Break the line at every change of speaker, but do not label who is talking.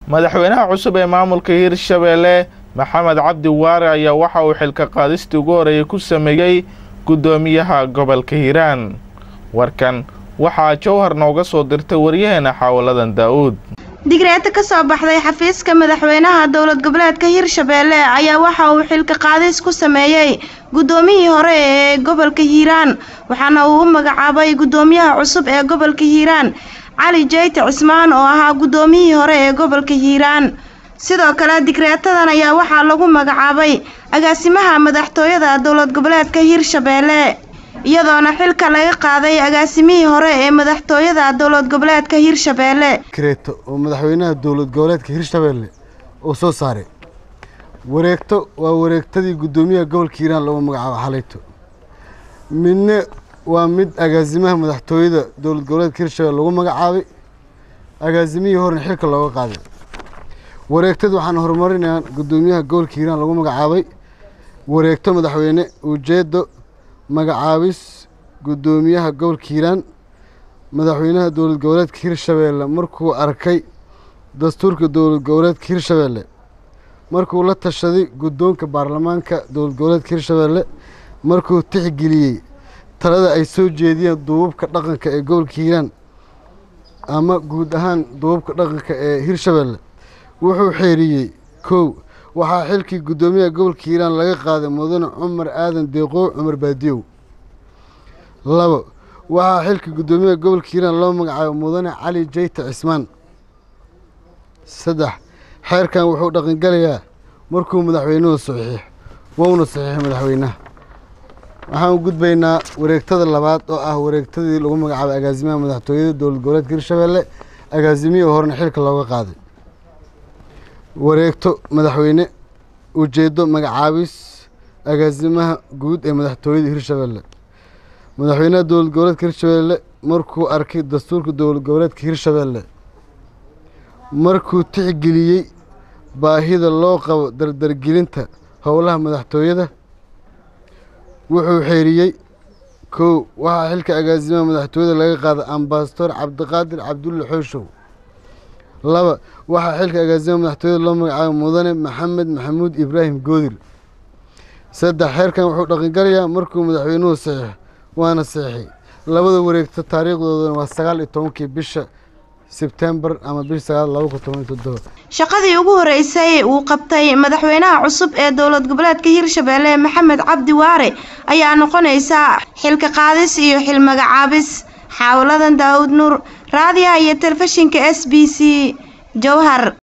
madaxweynaha cusub ee maamulka hirshabeelle maxamed cabdi waare ayaa waxa uu xilka qaadistii ugu horeeyay ku sameeyey guddoomiyaha gobolka hiiraan warkan waxaa jowhar nooga soo dirtay waryaheena xaawaladan daa'uud
digreeta ka soo baxday xafiiska madaxweynaha dowlad goboleedka hirshabeelle ayaa waxa uu xilka qaadis ku sameeyey guddoomiyihii hore ee gobolka hiiraan waxaana uu u magacaabay guddoomiyaha cusub ee gobolka hiiraan cali jeyte cismaan oo ahaa guddoomiyihii hore ee gobolka hiiraan sidoo kale digreetadan ayaa waxaa lagu magacaabay agaasimaha madaxtooyada dowlad goboleedka hirshabeelle iyadoona xilka laga qaaday agaasimihii hore ee madaxtooyada dowlad goboleedka hirshabeelle
digreeto oo madaxweynaha dowlad goboleedka hirshabeelle uu soo saaray wareegto waa wareegtadii guddoomiyaha gobolka hiiraan lagu magacaabo xalayto midna waa mid agaasimaha madaxtooyada dowlad goboleedka hirshabelle lagu magacaabay agaasimihii horena xilka looga qaaday wareegtad waxaan horumarinayaa guddoomiyaha gobolka hiiraan lagu magacaabay wareegto madaxweyne ujeedo magacaabis guddoomiyaha gobolka hiiraan madaxweynaha dowlad goboleedka hirshabeelle markuu arkay dastuurka dowlad goboleedka hirshabeelle markuu la tashaday guddoonka baarlamaanka dowlad goboleedka hirshabeelle markuu tixgeliyey talada ay soo jeediyeen duubabka dhaqanka ee gobolka hiiraan ama guud ahaan duubabka dhaqanka ee hirshabeelle wuxuu xeeriyey kow waxaa xilkii guddoomiyaha gobolka hiiraan laga qaaday mudane cumar aadan deeqoow cumar baadiyow labo waxaa xilkii guddoomiyaha gobolka hiiraan loo magacaabay mudane cali jeyte cismaan saddex xeerkan wuxuu dhaqangelayaa markuu madaxweynuhu saxiix wouna saxiixay madaxweynaha waxaan u gudbaynaa wareegtada labaad oo ah wareegtadii lagu magacaabay agaasimaha madaxtooyada dowlad goboleedka hirshabeelle agaasimihii horena xilka looga qaaday wareegto madaxweyne ujeedo magacaabis agaasimaha guud ee madaxtooyada hirshabeelle madaxweynaha dowlad goboleedka hirshabeelle markuu arkay dastuurka dowlad goboleedka hirshabeelle markuu tixgeliyey baahida loo qabo dardargelinta howlaha madaxtooyada wuxuu xeeriyey kow waxaa xilka agaasimaha madaxtooyada laga qaaday ambasador cabdiqaadir cabdulle xooshow laba waxaa xilka agaasimaha madaxtooyada loo magacaabay mudane maxamed maxamuud ibraahim goodir saddex xeerkan wuxuu dhaqangalayaa markuu madaxweynuhu saxiix waana saxiixay labada wareegto taariikhdoodana waa sagaal iyo tobankii bisha sebtembar ama bish sagaal laba kun toban iyo toddoba
shaqadii ugu horeysay uu qabtay madaxweynaha cusub ee dowlad goboleedka hirshabeelle maxamed cabdi waare ayaa noqonaysa xilka qaadis iyo xil magacaabis xaawaladan daawud nuur raadiyaha iyo telefishinka s b c jowhar